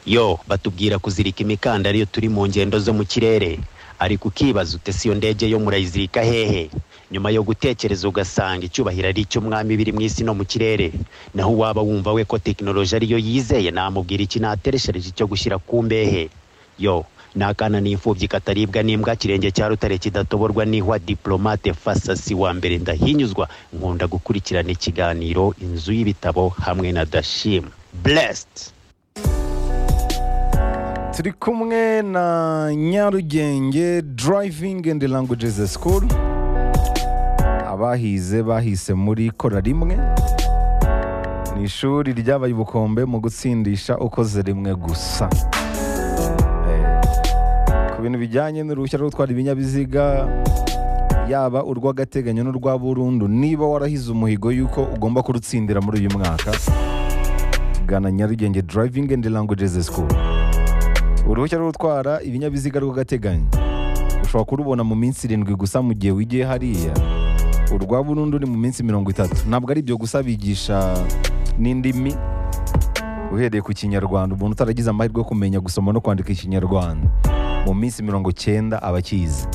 yo batubwira kuzirika imikandara iyo turi mu ngendo zo mu kirere ariko ukibaza utese iyo ndege yo murayizirika hehe nyuma yo gutekereza ugasanga icyubahiro ari icy'umwami biri mu isi no mu kirere naho uwaba wumva we ko tekinoloji ariyo yizeye namubwira iki natereshereje icyo gushyira ku mbehe yo ni akana n'imfubyi kataribwa n'imbwa kirenge cya rutare kidatoborwa n'ihwa diplomate fasasi wa mbere ndahinyuzwa nkunda gukurikirana ikiganiro inzu y'ibitabo hamwe na dashim blessed turi kumwe na nyarugenge driving and languages school abahize bahise muri kora rimwe ni ishuri ryabaye ubukombe mu gutsindisha ukoze rimwe gusa Eh, ku bintu bijyanye n'uruhushya rwo gutwara ibinyabiziga yaba urw'agateganyo n'urwa burundu niba warahize umuhigo y'uko ugomba kurutsindira muri uyu mwaka gana nyarugenge driving and languages school uruhushya rwo gutwara ibinyabiziga rw'agateganyo ushobora kurubona mu minsi irindwi gusa mu gihe wigiye hariya urwa burundu ni mu minsi mirongo itatu ntabwo ari ibyo gusa bigisha n'indimi uhereye ku kinyarwanda umuntu utaragize amahirwe yo kumenya gusoma no kwandika ikinyarwanda mu minsi mirongo cyenda aba akizi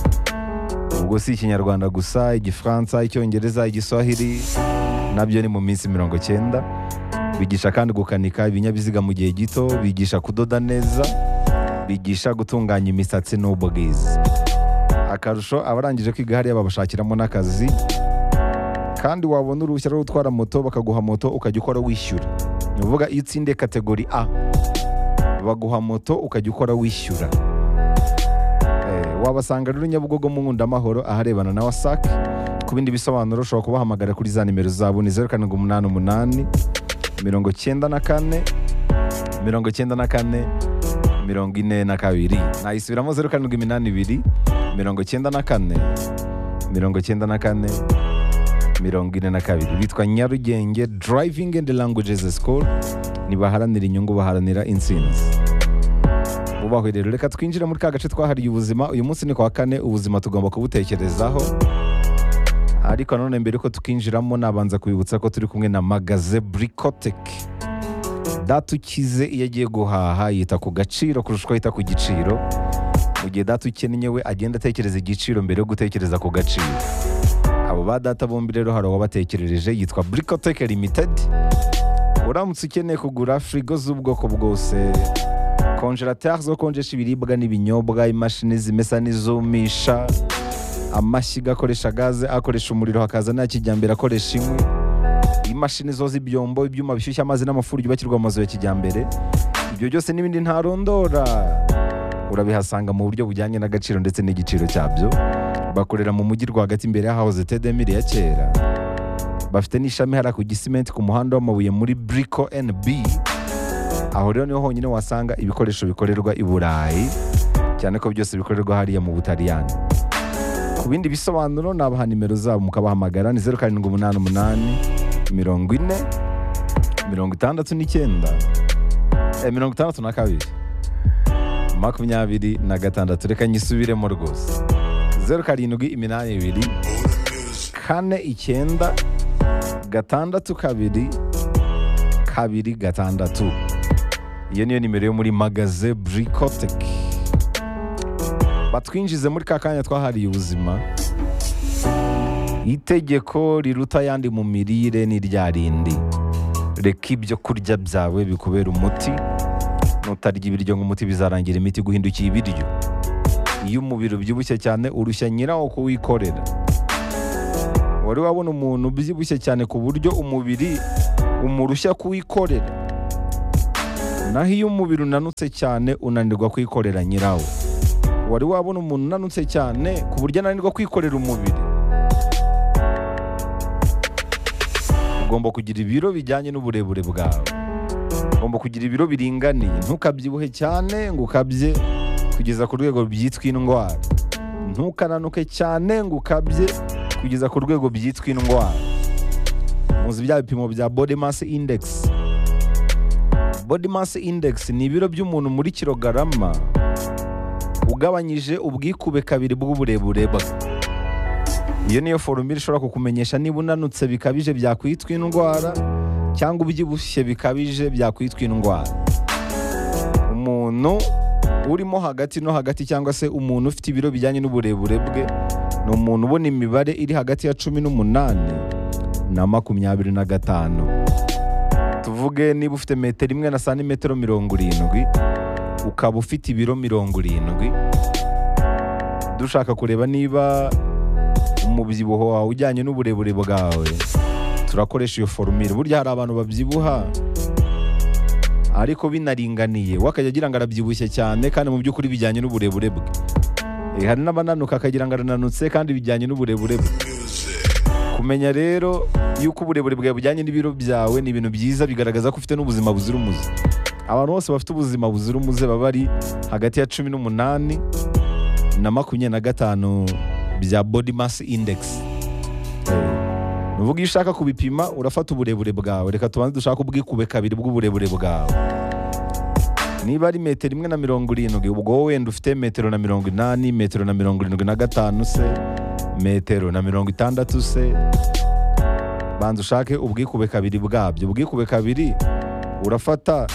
ubwo si ikinyarwanda gusa igifaransa icyongereza igiswahili nabyo ni mu minsi mirongo cyenda bigisha kandi gukanika ibinyabiziga mu gihe gito bigisha kudoda neza bigisha gutunganya imisatsi n'ubwiza akarusho abarangije kwiga hariya babashakiramo n'akazi kandi wabona uruhushya rwo gutwara moto bakaguha moto ukajya ukora wishyura ni ukuvuga iyo utsindiye kategori a baguha moto ukajya ukora wishyura Eh, wabasanga rero nyabugogo mu nkundamahoro aharebana na wasake ku bindi bisobanuro ushobora kubahamagara kuri za nimero zabo ni zeru karindwi umunani umunani mirongo cyenda na kane mirongo cyenda na kane mirongo ine na kabiri nayisubiramo zeru karindwi iminani ibiri mirongo cyenda na kane mirongo cyenda na kane mirongo ine na kabiri bitwa nyarugenge driving and languages school ntibaharanira inyungu baharanira intsinzi bubahwe rero reka twinjire muri ka gace twahariye ubuzima uyu munsi ni ku wa kane ubuzima tugomba kubutekerezaho ariko nanone mbere yuko tukinjiramo nabanza kubibutsa ko turi kumwe na magaze burikoteke data ukize iyo agiye guhaha yita ku gaciro kurusha uko yita ku giciro mu gihe data ukennye we agenda atekereza igiciro mbere yo gutekereza ku gaciro abo ba data bombi rero hari uwabatekerereje yitwa burikoteke limitedi uramutse ukeneye kugura firigo z'ubwoko bwose konjerateri zo konjesha ibiribwa n'ibinyobwa imashini zimesa n'izumisha amashyiga akoresha gaze akoresha umuriro hakaza nta kijyambere akoresha inkwi imashini zoza ibyombo ibyuma bishyushya amazi n'amafuru byubakirwa amazu ya kijyambere ibyo byose n'ibindi ntarondora urabihasanga mu buryo bujyanye n'agaciro ndetse n'igiciro cyabyo bakorera mu mujyi rwagati imbere y'ahahoze tedemire ya kera bafite n'ishami hariya ku gisimenti ku muhanda w'amabuye muri briko nb aho rero niho honyine wasanga ibikoresho bikorerwa i burayi cyane ko byose bikorerwa hariya mu butaliyani ku bindi bisobanuro nabaha nimero zabo mukabahamagara ni zeru karindwi umunani umunani mirongo ine mirongo itandatu n'icyenda eh, mirongo itandatu na kabiri makumyabiri na gatandatu reka nyisubiremo rwose zeru karindwi iminani ibiri kane icyenda gatandatu kabiri kabiri gatandatu iyo niyo nimero yo muri magaze burikoteke batwinjize muri ka kanya twahariye ubuzima itegeko riruta ayandi mu mirire ni rya rindi reka ibyo kurya byawe bikubera umuti nutarya ibiryo nk'umuti bizarangira imiti guhindukiye ibiryo iyo umubiri ubyibushye cyane urushya nyirawo kuwikorera wari wabona umuntu ubyibushye cyane ku buryo umubiri umurushya kuwikorera naho iyo umubiri unanutse cyane unanirwa kwikorera nyirawo wari wabona umuntu unanutse cyane ku buryo ananirwa kwikorera umubiri ugomba kugira ibiro bijyanye n'uburebure bwawe ugomba kugira ibiro biringaniye ntukabyibuhe cyane ngo ukabye kugeza ku rwego byitwa indwara ntukananuke cyane ngo ukabye kugeza ku rwego byitwa indwara muzi bya bipimo bya body mass index body mass index ni ibiro by'umuntu muri kilogarama ugabanyije ubwikube kabiri bw'uburebure bwe iyo niyo forumire ishobora kukumenyesha niba unanutse bikabije byakwitwa indwara cyangwa ubyibushye bikabije byakwitwa indwara umuntu urimo hagati no hagati cyangwa se umuntu ufite ibiro bijyanye n'uburebure bwe ni umuntu ubona imibare iri hagati ya cumi n'umunani na makumyabiri na gatanu tuvuge niba ufite metero imwe na santimetero mirongo irindwi ukaba ufite ibiro mirongo irindwi dushaka kureba niba umubyibuho wawe ujyanye n'uburebure bwawe turakoresha iyo forumire burya hari abantu babyibuha ariko binaringaniye we akajya agira ngo arabyibushye cyane kandi mu by'ukuri bijyanye n'uburebure bwe Eh, hari n'abananuka akagira ngo arananutse kandi bijyanye n'uburebure bwe kumenya rero yuko uburebure bwawe bujyanye n'ibiro byawe ni ibintu byiza bigaragaza ko ufite n'ubuzima buzira umuze abantu bose bafite ubuzima buzira umuze baba bari hagati ya cumi n'umunani na makumyabiri na gatanu bya body mass index Eh, nuvuga iyo ushaka kubipima urafata uburebure bwawe reka tubanze dushaka ubwikube kabiri bw'uburebure bwawe niba ari metero imwe na mirongo irindwi ubwo wowe wenda ufite metero na mirongo inani metero na mirongo irindwi na gatanu se metero na mirongo itandatu se banza ushake ubwikube kabiri bwabyo ubwikube kabiri urafata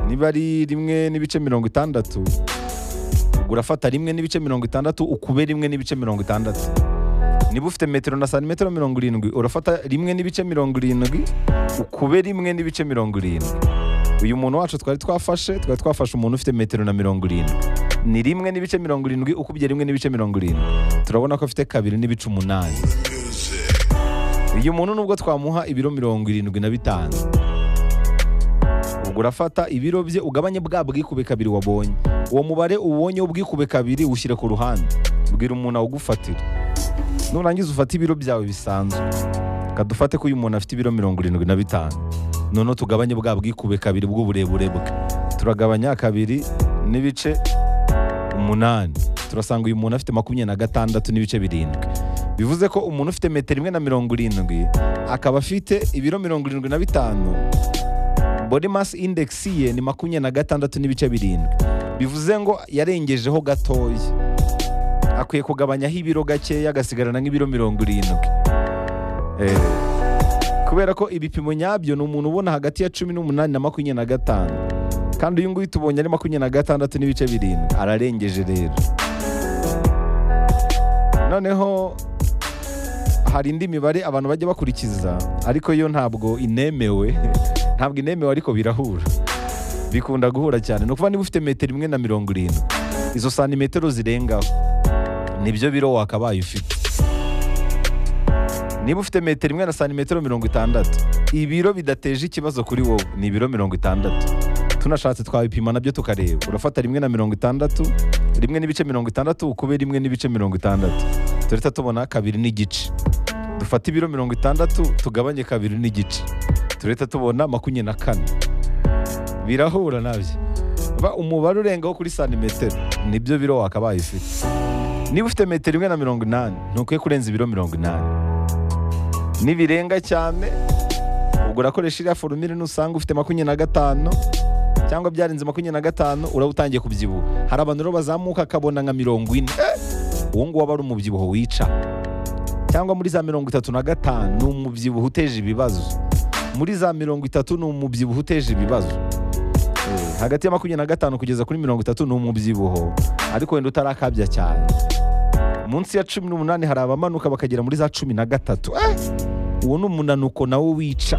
niba ari rimwe n'ibice mirongo itandatu ubwo urafata rimwe n'ibice mirongo itandatu ukube rimwe n'ibice mirongo itandatu niba ufite metero na santimetero mirongo irindwi urafata rimwe n'ibice mirongo irindwi ukube rimwe n'ibice mirongo irindwi uyu muntu wacu twari twafashe twari twafashe umuntu ufite metero na mirongo irindwi ni rimwe n'ibice mirongo irindwi ukubye rimwe n'ibice mirongo irindwi turabona ko afite kabiri n'ibice umunani uyu muntu nubwo twamuha ibiro mirongo irindwi na bitanu ubwo urafata ibiro bye ugabanye bwa bwikube kabiri wabonye uwo mubare ubonye ubwikube kabiri ushyire ku ruhande bwira umuntu awugufatira nurangiza ufate ibiro byawe bisanzwe kadufate ko uyu muntu afite ibiro mirongo irindwi na bitanu noneho tugabanye bwa bwikube kabiri bw'uburebure bwe turagabanya kabiri n'ibice umunani turasanga uyu muntu afite makumyabiri na gatandatu n'ibice birindwi bivuze ko umuntu ufite metero imwe na mirongo irindwi akaba afite ibiro mirongo irindwi na bitanu body mass index ye ni makumyabiri na gatandatu n'ibice birindwi bivuze ngo yarengejeho gatoya akwiye kugabanyaho ibiro gakeya agasigarana nk'ibiro mirongo irindwi Eh, kubera ko ibipimo nyabyo ni umuntu ubona hagati ya cumi n'umunani na makumyabiri na gatanu kandi uyu nguyu tubonye ari makumyabiri na gatandatu n'ibice birindwi ararengeje rero noneho hari indi mibare abantu bajya bakurikiza ariko yo ntabwo inemewe ntabwo inemewe ariko birahura bikunda guhura cyane ni ukuvuga niba ufite metero imwe na mirongo irindwi izo santimetero zirengaho nibyo biro wakabaye ufite niba ufite metero imwe na santimetero mirongo itandatu ibiro bidateje ikibazo kuri wowe ni ibiro mirongo itandatu tunashatse twabipima nabyo tukareba urafata rimwe na mirongo itandatu rimwe n'ibice mirongo itandatu ukube rimwe n'ibice mirongo itandatu turahita tubona kabiri n'igice dufate ibiro mirongo itandatu tugabanye kabiri n'igice turahita tubona makumyabiri na kane birahura nabyo Ba- umubare urengaho kuri santimetero nibyo biro wakabaye ufite niba ufite metero imwe na mirongo inani ntukwiye kurenza ibiro mirongo inani nibirenga cyane ubwo urakoresha iriya forumire nusanga ufite makumyabiri na gatanu cyangwa byarenze makumyabiri na gatanu uraba utangiye kubyibuha hari abantu rero bazamuka akabona nka mirongo ine Eh! uwo nguwo aba ari umubyibuho wica cyangwa muri za mirongo itatu na gatanu ni umubyibuho uteje ibibazo muri za mirongo itatu ni umubyibuho uteje ibibazo Eh, hagati ya makumyabiri na gatanu kugeza kuri mirongo itatu ni umubyibuho ariko wenda utarakabya cyane munsi ya cumi n'umunani hari abamanuka bakagera muri za cumi na gatatu Eh! uwo ni umunaniko nawo wica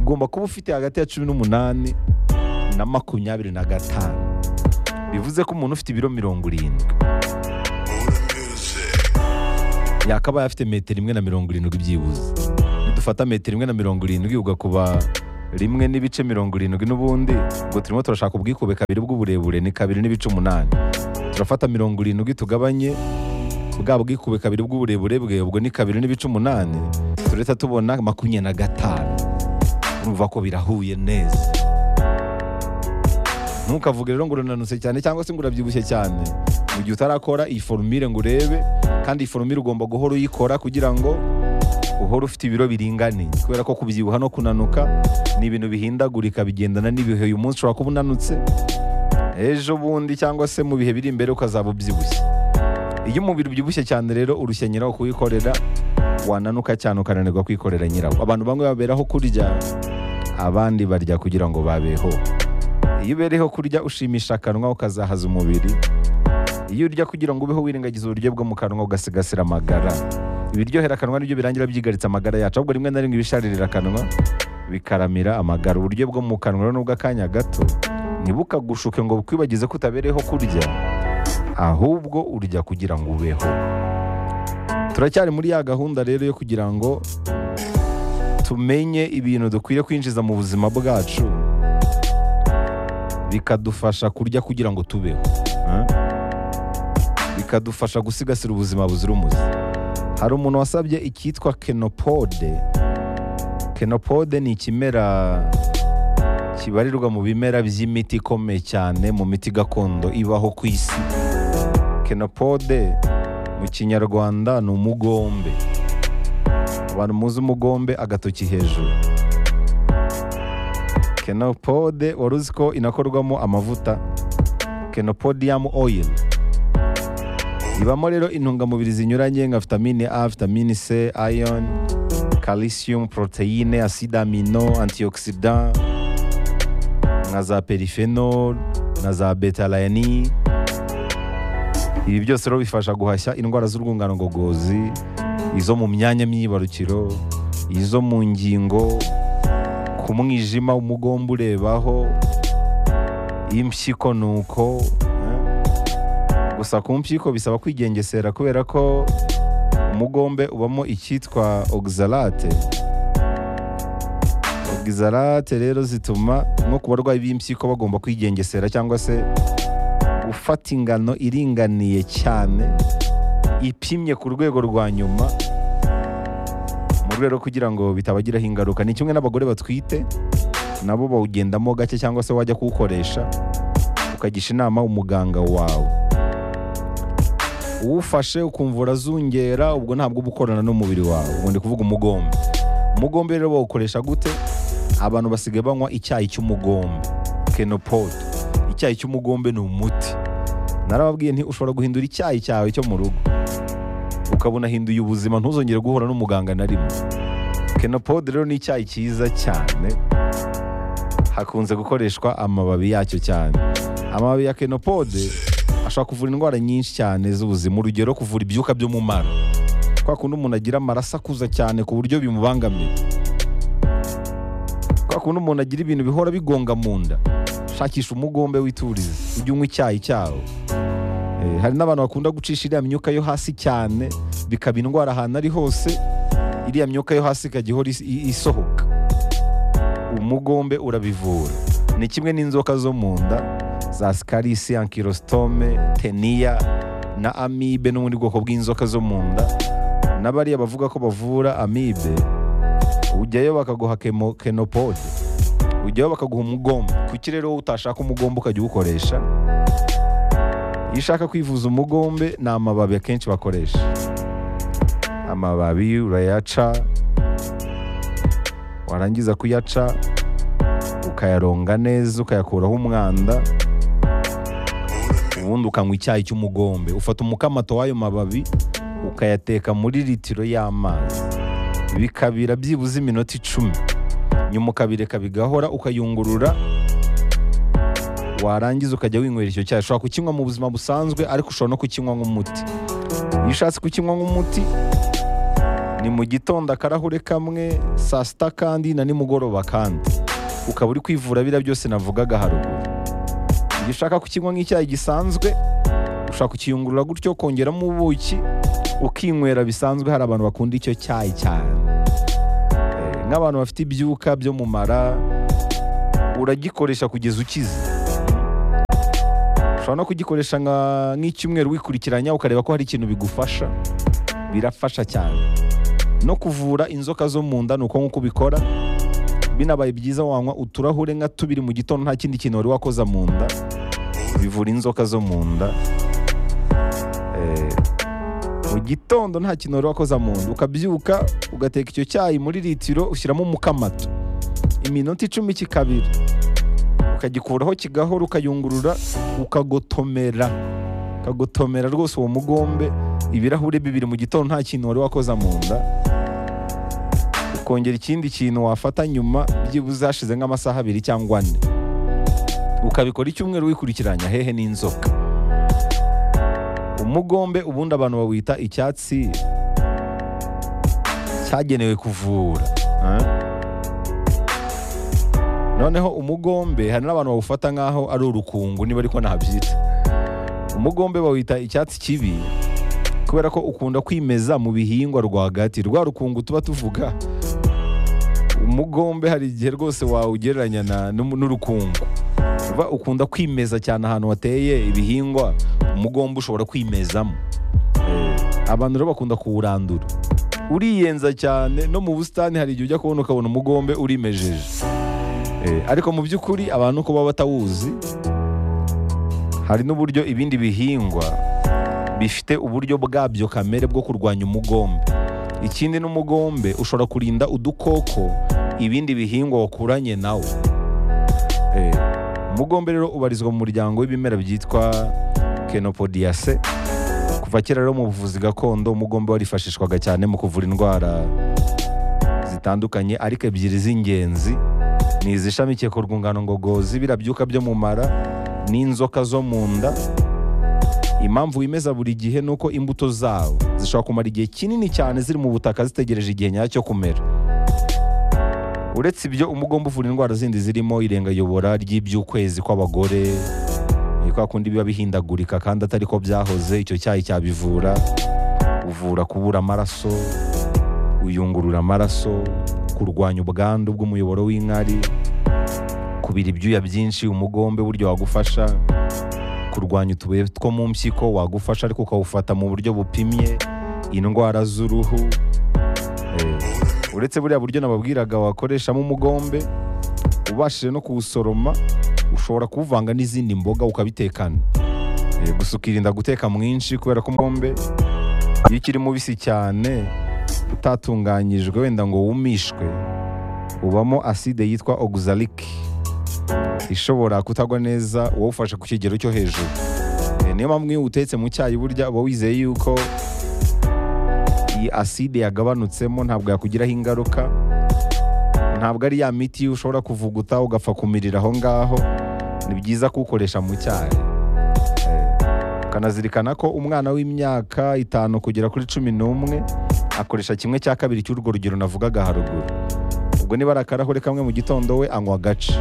ugomba kuba ufite hagati ya cumi n'umunani na makumyabiri na gatanu bivuze ko umuntu ufite ibiro mirongo irindwi yakabaye afite metero imwe na mirongo irindwi byibuze dufata metero imwe na mirongo irindwi ugakuba rimwe n'ibice mirongo irindwi n'ubundi ubwo turimo turashaka ubwikube kabiri bw'uburebure ni kabiri n'ibice umunani turafata mirongo irindwi tugabanye bwa bwikube kabiri bw'uburebure bwe ubwo ni kabiri n'ibice umunani turahita tubona makumyabiri na gatanu urumva ko birahuye neza ntukavuge rero ngo urananutse cyane cyangwa se ngo urabyibushye cyane mu gihe utarakora iyi forumire ngo urebe kandi iyi forumire ugomba guhora uyikora kugira ngo uhore ufite ibiro biringaniye kubera ko kubyibuha no kunanuka ni ibintu bihindagurika bigendana n'ibihe uyu munsi ushobora kuba unanutse ejo bundi cyangwa se mu bihe biri imbere ukazaba ubyibushye iyo umubiri ubyibushye cyane rero urushya nyirawo kuwikorera wananuka cyane ukananirwa kwikorera nyirawo abantu bamwe baberaho kurya abandi barya kugira ngo babeho iyo ubereyeho kurya ushimisha akanwa ukazahaza umubiri iyo urya kugira ngo ubeho wirengagiza uburyo bwo mu kanwa ugasigasira amagara ibiryohera akanwa nibyo birangira byigaritse amagara yacu ahubwo rimwe na rimwe ibisharirira akanwa bikaramira amagara uburyo bwo mu kanwa rero nubwo akanya gato ntibukagushuke ngo bukwibagize ko utabereyeho kurya ahubwo urya kugira ngo ubeho turacyari muri ya gahunda rero yo kugira ngo tumenye ibintu dukwiye kwinjiza mu buzima bwacu bikadufasha kurya kugira ngo tubeho eh? bikadufasha gusigasira ubuzima buzira umuze hari umuntu wasabye icyitwa kenopode kenopode ni ikimera kibarirwa mu bimera by'imiti ikomeye cyane mu miti gakondo ibaho ku isi kenopode mu kinyarwanda ni umugombe abantu muzi umugombe agatoki hejuru kenopode wari uzi ko inakorwamo amavuta kenopodium oil ibamo rero intungamubiri zinyuranye nka vitamine a vitamine c iron calcium proteine acide amino antioxidant nka za periphenol na za betalayini ibi byose rero bifasha guhashya indwara z'urwungano ngogozi izo mu myanya myibarukiro izo mu ngingo ku mwijima umugomba urebaho impyiko ni uko gusa ku mpyiko bisaba kwigengesera kubera ko umugombe ubamo icyitwa ogisarate ogisarate rero zituma nko ku barwayi b'impyiko bagomba kwigengesera cyangwa se gufata ingano iringaniye cyane ipimye ku rwego rwa nyuma mu rwego kugira ngo bitabagiraho ingaruka ni kimwe n'abagore batwite nabo bawugendamo gake cyangwa se wajya kuwukoresha ukagisha inama umuganga wawe uwufashe ukumva urazungera ubwo ntabwo uba ukorana n'umubiri wawe ubwo ndi kuvuga umugombe umugombe rero bawukoresha gute abantu basigaye banywa icyayi cy'umugombe kenopode icyayi cy'umugombe ni umuti narababwiye nti ushobora guhindura icyayi cyawe cyo mu rugo ukabona hinduye ubuzima ntuzongere guhura n'umuganga na rimwe kenopode rero ni icyayi cyiza cyane hakunze gukoreshwa amababi yacyo cyane amababi ya kenopode ashobora kuvura indwara nyinshi cyane z'ubuzima urugero kuvura ibyuka byo mu mara kwa kundi umuntu agira amaraso akuza cyane ku buryo bimubangamira kwa kundi umuntu agira ibintu bihora bigonga mu nda shakisha umugombe witurize ujye unywa icyayi cyawo Eh, hari n'abantu bakunda gucisha iriya myuka yo hasi cyane bikaba indwara ahantu ari hose iriya myuka yo hasi ikajya ihora is- i- isohoka umugombe urabivura ni kimwe n'inzoka zo mu nda za sikarisi ankirositome teniya na amibe n'ubundi bwoko bw'inzoka zo mu nda n'abariya bavuga ko bavura amibe ujyayo bakaguha kemo- kenopode ujyayo bakaguha umugomba kuki rero wowe utashaka umugomba ukajya uwukoresha iyo ushaka kwivuza umugombe ni amababi akenshi bakoresha amababi urayaca warangiza kuyaca ukayaronga neza ukayakuraho umwanda ubundi ukanywa icyayi cy'umugombe ufata umukamato w'ayo mababi ukayateka muri litiro y'amazi bikabira byibuze iminota icumi nyuma ukabireka bigahora ukayungurura warangiza ukajya winywera icyo cyayi ushobora kukinywa mu buzima busanzwe ariko ushobora no kukinywa nk'umuti iyo ushatse kukinywa nk'umuti ni mu gitondo akarahure kamwe saa sita kandi na nimugoroba kandi ukaba uri kwivura biriya byose navugaga haruguru iyo ushaka kukinywa nk'icyayi gisanzwe ushobora kukiyungurura gutyo kongeramo ubuki ukinywera bisanzwe hari abantu bakunda icyo cyayi cyane Eh, nk'abantu bafite ibyuka byo mu mara uragikoresha kugeza ukize ushobora no kugikoresha nka- nk'icyumweru wikurikiranya ukareba ko hari ikintu bigufasha birafasha cyane no kuvura inzoka zo mu nda ni uko nk'uko ubikora binabaye byiza wanywa uturahure nka tubiri mu gitondo nta kindi kintu wari wakoza mu nda bivura inzoka zo mu nda Eh, mu gitondo nta kintu wari wakoza mu nda ukabyuka ugateka icyo cyayi muri litiro ushyiramo umukamato iminota icumi kikabira ukagikuraho kigahora ukayungurura ukagotomera ukagotomera rwose uwo mugombe ibirahure bibiri mu gitondo nta kintu wari wakoza mu nda ukongera ikindi kintu wafata nyuma byibuze hashize nk'amasaha abiri cyangwa ane ukabikora icyumweru wikurikiranya hehe n'inzoka umugombe ubundi abantu bawita icyatsi cyagenewe kuvura ah? noneho umugombe hari n'abantu bawufata nk'aho ari urukungu niba ariko ntabyita umugombe bawita icyatsi kibi kubera ko ukunda kwimeza mu bihingwa rwagati rwa rukungu tuba tuvuga umugombe hari igihe rwose wawugereranya na- n'umu- n'urukungu uba ukunda kwimeza cyane ahantu hateye ibihingwa umugombe ushobora kwimezamo abantu rero bakunda kuwurandura uriyenza cyane no mu busitani hari igihe ujya kubona ukabona umugombe urimejeje Eh, ariko mu by'ukuri abantu uko baba batawuzi hari n'uburyo ibindi bihingwa bifite uburyo bwabyo kamere bwo kurwanya umugombe ikindi n'umugombe ushobora kurinda udukoko ibindi bihingwa wakuranye nawo Eh, umugombe rero ubarizwa mu muryango w'ibimera byitwa kenopodiase kuva kera rero mu buvuzi gakondo umugombe warifashishwaga cyane mu kuvura indwara zitandukanye ariko ebyiri z'ingenzi ni izishamikiye ku rwungano ngogozi birabyuka byo mu mara n'inzoka zo mu nda impamvu wimeza buri gihe ni uko imbuto zawo zishobora kumara igihe kinini cyane ziri mu butaka zitegereje igihe nyacyo kumera uretse ibyo umugomba uvura indwara zindi zirimo irengayobora ry'iby'ukwezi kw'abagore ni kwa kundi biba bihindagurika kandi atari ko byahoze icyo cyayi cyabivura uvura kubura amaraso uyungurura amaraso kurwanya ubwandu bw'umuyoboro w'inkari kubira ibyuya byinshi umugombe buryo wagufasha kurwanya utubuye two mu mpyiko wagufasha ariko ukawufata mu buryo bupimye indwara z'uruhu Eh, uretse buriya buryo nababwiraga wakoreshamo umugombe ubashije no kuwusoroma ushobora kuwuvanga n'izindi mboga ukabitekana Eh, gusa ukirinda guteka mwinshi kubera ko umugombe iyo ukiri mubisi cyane utatunganyijwe wenda ngo wumishwe ubamo aside yitwa oxalic ishobora kutagwa neza uwawufashe ku kigero cyo hejuru Eh, niyo mpamvu iyo utetse mu cyayi burya uba wizeye yuko iyi aside yagabanutsemo ntabwo yakugiraho ingaruka ntabwo ari ya miti ushobora kuvuguta ugapfa kumirira aho ngaho ni byiza kuwukoresha mu cyayi Eh, ukanazirikana ko umwana w'imyaka itanu kugera kuri cumi n'umwe akoresha kimwe cya kabiri cy'urwo rugero navugaga haruguru ubwo niba ari akarahure kamwe mu gitondo we anywa agace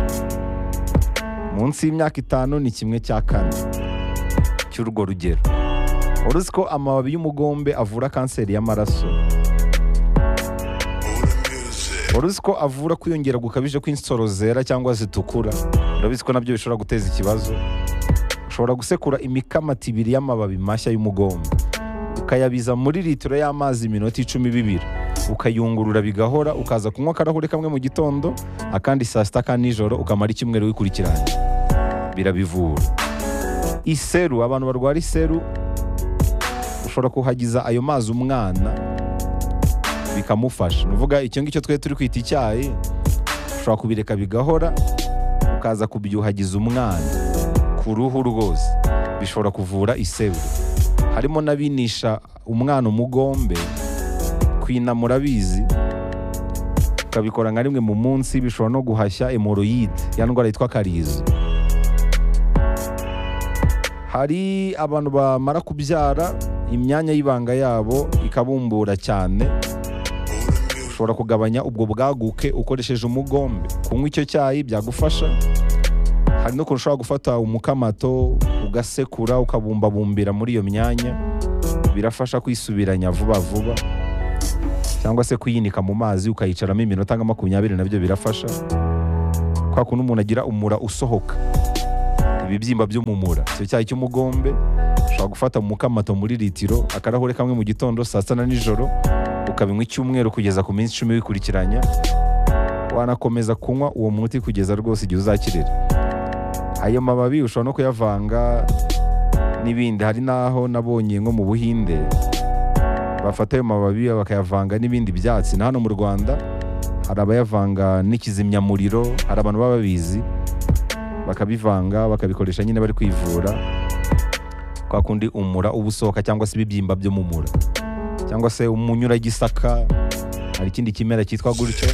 munsi y'imyaka itanu ni kimwe cya kane cy'urwo rugero wari uzi ko amababi y'umugombe avura kanseri y'amaraso wari uzi ko avura kwiyongera gukabije kw'insoro zera cyangwa zitukura urabizi ko nabyo bishobora guteza ikibazo ushobora gusekura imikamati ibiri y'amababi mashya y'umugombe ukayabiza muri litiro y'amazi iminota icumi bibiri ukayungurura bigahora ukaza kunywa akarahure kamwe mu gitondo akandi saa sita ka nijoro ukamara icyumweru wikurikiranye birabivura iseru abantu barwara iseru ushobora kuhagiza ayo mazi umwana bikamufasha ni ukuvuga icyo ngicyo twari turi kwita icyayi ushobora kubireka bigahora ukaza kubyuhagiza umwana ku ruhu rwose bishobora kuvura iseru harimo n'abinisha umwana umugombe kwinamura abizi ukabikora nka rimwe mu munsi bishobora no guhashya emoroyide ya ndwara yitwa karizo hari abantu bamara kubyara imyanya y'ibanga yabo ikabumbura cyane ushobora kugabanya ubwo bwaguke ukoresheje umugombe kunywa icyo cyayi byagufasha hari n'ukuntu ushobora gufata umukamato ugasekura ukabumbabumbira muri iyo myanya birafasha kwisubiranya vuba vuba cyangwa se kuyinika mu mazi ukayicaramo iminota nka makumyabiri nabyo birafasha kwa kundi umuntu agira umura usohoka ibibyimba byo mu mura icyo cyayi cy'umugombe ushobora gufata umukamato muri litiro akarahure kamwe mu gitondo saa sita na nijoro ukabinywa icyumweru kugeza ku minsi icumi wikurikiranya wanakomeza kunywa uwo muti kugeza rwose igihe uzakirira ayo mababi ushobora no kuyavanga n'ibindi hari n'aho nabonye nko mu buhinde bafata ayo mababi bakayavanga n'ibindi byatsi na hano mu rwanda hari abayavanga n'ikizimyamuriro hari abantu baba babizi bakabivanga bakabikoresha nyine bari kwivura kwa kundi umura uba usohoka cyangwa se ibibyimba byo mu mura cyangwa se umunyuragisaka hari ikindi kimera cyitwa gutyo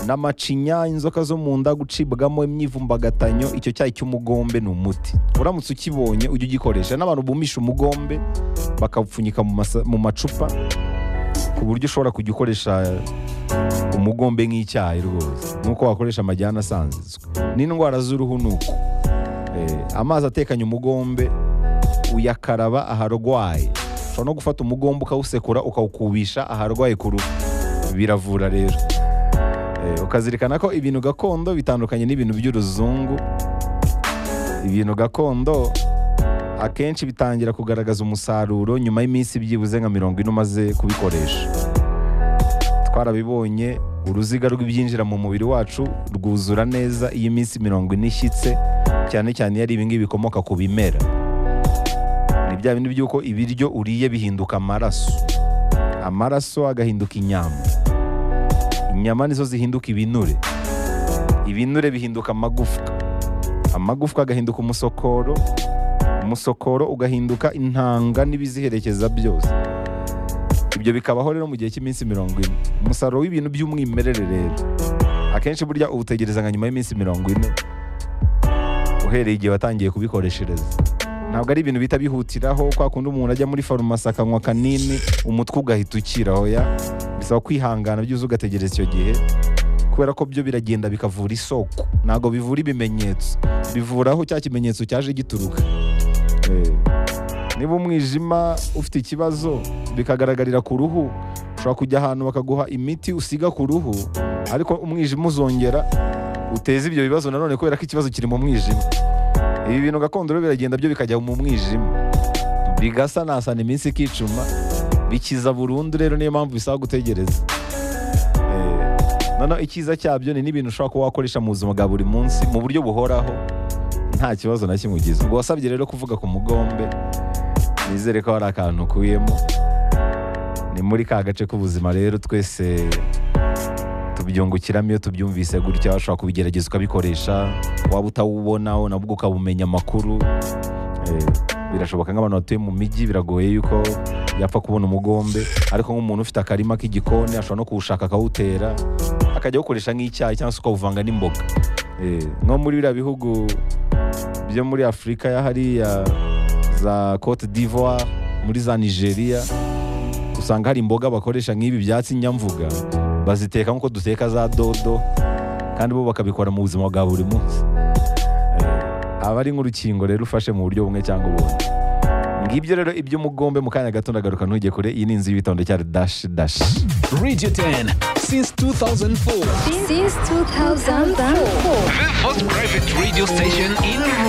n'amacinya inzoka zo mu nda gucibwamo imyivumbagatanyo icyo cyayi cy'umugombe ni umuti uramutse ukibonye ujye ugikoresha n'abantu bumisha umugombe bakawupfunyika mu masa- mu macupa ku buryo ushobora kujya ukoresha umugombe nk'icyayi rwose nk'uko wakoresha amajyane asanzwe n'indwara z'uruhu ni uko Eh, amazi atekanye umugombe uyakaraba aharwaye ushobora no gufata umugombe ukawusekura ukawukubisha aharwaye ku ruhu biravura rero Eh, ukazirikana ko ibintu gakondo bitandukanye n'ibintu by'uruzungu ibintu gakondo akenshi bitangira kugaragaza umusaruro nyuma y'iminsi byibuze nka mirongo ine umaze kubikoresha twarabibonye uruziga rw'ibyinjira mu mubiri wacu rwuzura neza iyo iminsi mirongo ine ishyitse cyane cyane iyo ari ibingibi bikomoka ku bimera ni bya bindi by'uko ibiryo uriye bihinduka amaraso amaraso agahinduka inyama inyama nizo zihinduka ibinure ibinure bihinduka amagufwa amagufwa agahinduka umusokoro umusokoro ugahinduka intanga n'ibiziherekeza byose ibyo bikabaho rero mu gihe cy'iminsi mirongo ine umusaruro w'ibintu by'umwimerere rero akenshi burya uwutegereza nka nyuma y'iminsi mirongo ine uhereye igihe watangiye kubikoreshereza ntabwo ari ibintu bihita bihutiraho kwa kundi umuntu ajya muri farumasi akanywa kanini umutwe ugahita ukira hoya bisaba kwihangana byuzuye ugategereza icyo gihe kubera ko byo biragenda bikavura isoko ntabwo bivura ibimenyetso bivura aho cya kimenyetso cyaje gituruka Eh, niba umwijima ufite ikibazo bikagaragarira ku ruhu ushobora kujya ahantu bakaguha imiti usiga ku ruhu ariko umwijima uzongera uteze ibyo bibazo nanone kubera ko ikibazo kiri mu mwijima ibi bintu gakondo rero biragenda byo bikajya mu mwijima bigasanasana iminsi ikicuma bikiza burundu rero niyo mpamvu bisaba gutegereza Eh, noneho icyiza cyabyo ni n'ibintu ushobora kuba wakoresha mu buzima bwa buri munsi mu buryo buhoraho nta kibazo na kimwe ugize ubwo wasabye rero kuvuga ku mugombe nizere ko hari akantu ukuyemo ni muri ka gace k'ubuzima rero twese tubyungukiramo iyo tubyumvise gutya washobora kubigerageza ukabikoresha waba utawubonaho nabwo ukabumenya amakuru Eh, birashoboka nk'abantu batuye mu mijyi biragoye yuko yapfa kubona umugombe ariko nk'umuntu ufite akarima k'igikoni ashobora no kuwushaka akawutera akajya awukoresha nk'icyayi cyangwa se ukawuvanga n'imboga Eh, nko muri biriya bihugu byo muri afurika ya hariya za cote d'ivoire muri za nigeria usanga hari imboga bakoresha nk'ibi byatsi nyamvuga baziteka nk'uko duteka za dodo kandi bo bakabikora mu buzima bwa buri munsi Eh, aba ari nk'urukingo rero ufashe mu buryo bumwe cyangwa ubundi ngibyo rero iby'umugombe mu kanya gato ndagaruka ntujye kure iyi ni inzu y'ibitonde cyari dash dash Radio 10 since 2004. since 2004. The first private radio station in